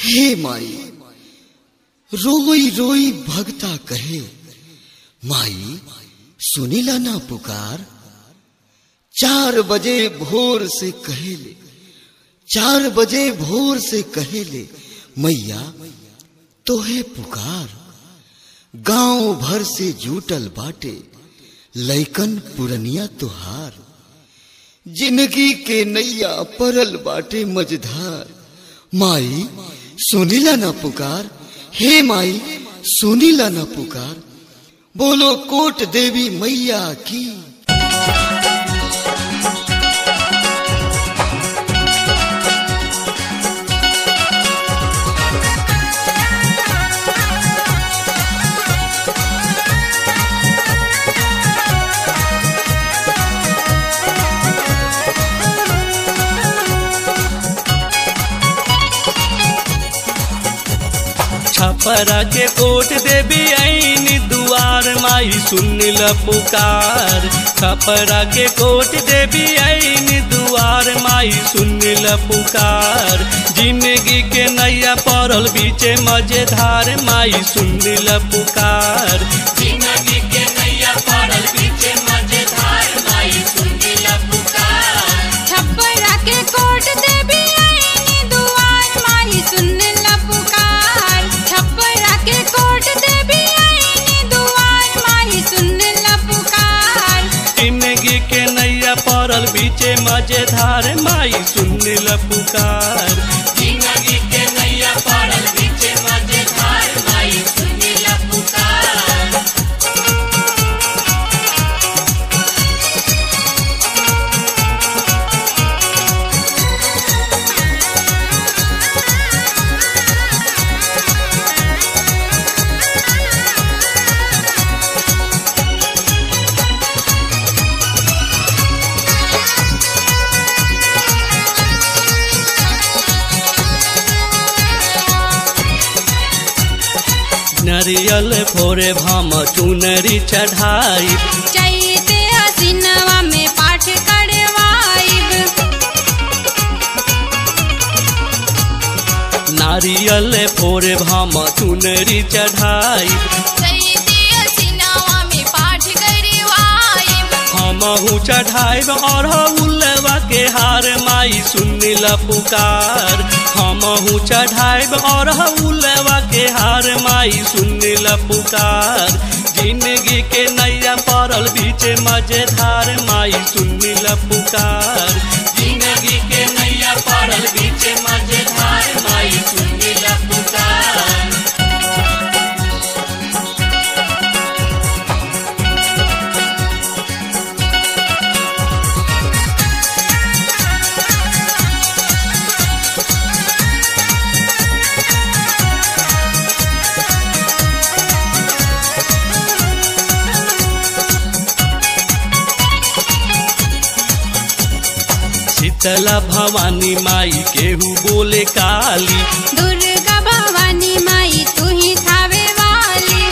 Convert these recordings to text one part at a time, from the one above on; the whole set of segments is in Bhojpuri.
हे माई रोई रोई भगता कहे माई सुनीला ना पुकार चार बजे भोर से कहेले चार बजे भोर से कहेले मैया तोहे पुकार गांव भर से जूटल बाटे लैकन पुरनिया तुहार जिंदगी के नैया परल बाटे मझधार माई सुनीला ना पुकार हे माई सुनीला ना पुकार बोलो कोट देवी मैया की छपरा के कोट देवी आईनी दुआर माई सुनिल पुकार छपरा के कोट देवी आईनी दुआर माई सुनिल पुकार जिंदगी के नैया पड़ल बीचे मजेदार माई सुनिल पुकार जिंदगी के नैया पड़ल बीचे मजेदार माई सुनिल पुकार छप्परा के कोट देवी आईनी दुआर माही सुन ल पुकार छप्परा के कोट देवी आईनी दुआर माही सुन ल पुकार जिंदगी के नैया पड़ल बीचे मजेदार माई सुनिल पुकार जिंदगी के नैया पड़ल बीचे मजेदार माई सुनिल पुकार नरियल भोरे भाम चुनरी चढ़ाई चैते हसीनवा में पाठ करवाइब नारियल भोरे भाम चुनरी चढ़ाई चैते हसीनवा में पाठ करवाइब हमहू चढ़ाइब और उल्लवा के हार माई सुनिल पुकार हमहू चढ़ाइब और उल्लवा के हार माई सुनिल पुकार जिंदगी के नैया पड़ल बीचे मजेदार माई सुनिल पुकार जिंदगी के नैया पड़ल बीचे मजेदार माई सुनिल पुकार शीतला भवानी माई केहू बोले काली दुर्गा भवानी माई तू ही थावे वाली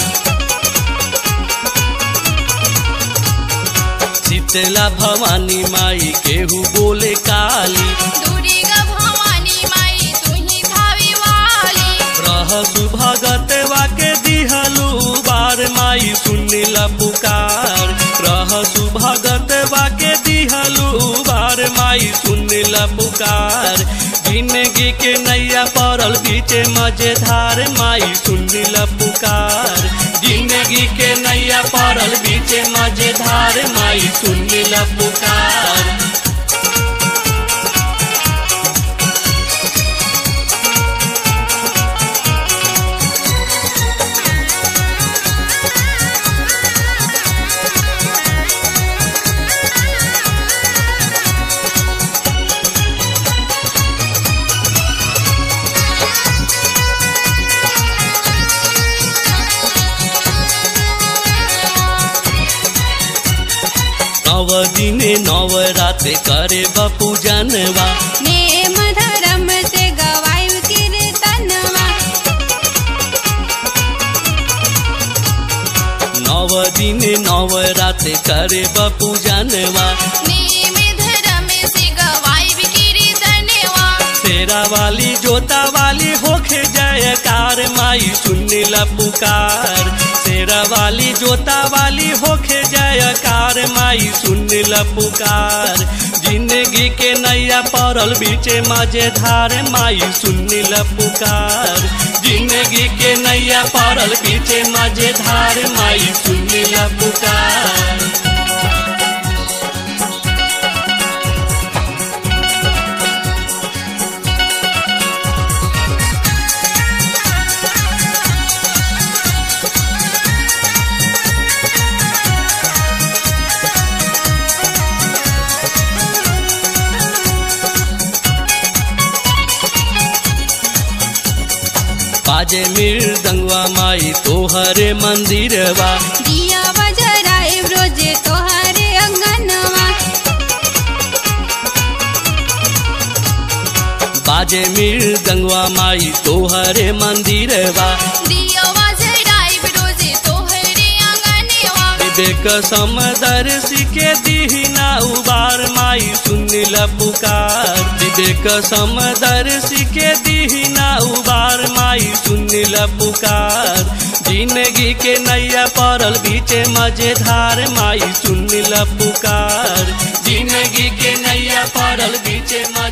शीतला भवानी माई केहू बोले काली दुर्गा भवानी माई तू ही थावे वाली रह सुभगतवा के दिहलू बार माई सुनिल पुकार रह सुभगतवा के दिहलू बार माई सुनिल पुकार जिंदगी के नैया पड़ल बीचे मजेदार माई सुनिल पुकार जिंदगी के नैया पड़ल बीचे मजेदार माई सुनिल पुकार नव दिने नव रात करे बपू जनवा नेम धर्म से गवायु कीर्तनवा नव दिने नव रात करे बपू जनवा नेम धर्म से गवायु कीर्तनवा शेरा वाली जोता वाली होखे जयकार माई सुनिल पुकार शेरा वाली जोता वाली होखे जयकार माई सुनिल पुकार जिंदगी के नैया पड़ल बीचे मजेधार माई सुनिल पुकार जिंदगी के नैया पड़ल बीचे मजेधार माई सुनिल पुकार बाजे मृदंगवा माई तोहरे मंदिरवा दिया बजराए रोजे तोहरे अंगनवा बाजे मृदंगवा माई तोहरे मंदिरवा दिया बजराए रोजे तोहरे अंगनवा विवेक समदर्शी के दीहिना उबार माई सुनिल पुकार विवेक समदर्शी के दीहिना उबार माई सुनिल पुकार जिंदगी के नैया पड़ल बीचे मजेधार माई सुनिल पुकार जिंदगी के नैया पड़ल बीचे मजे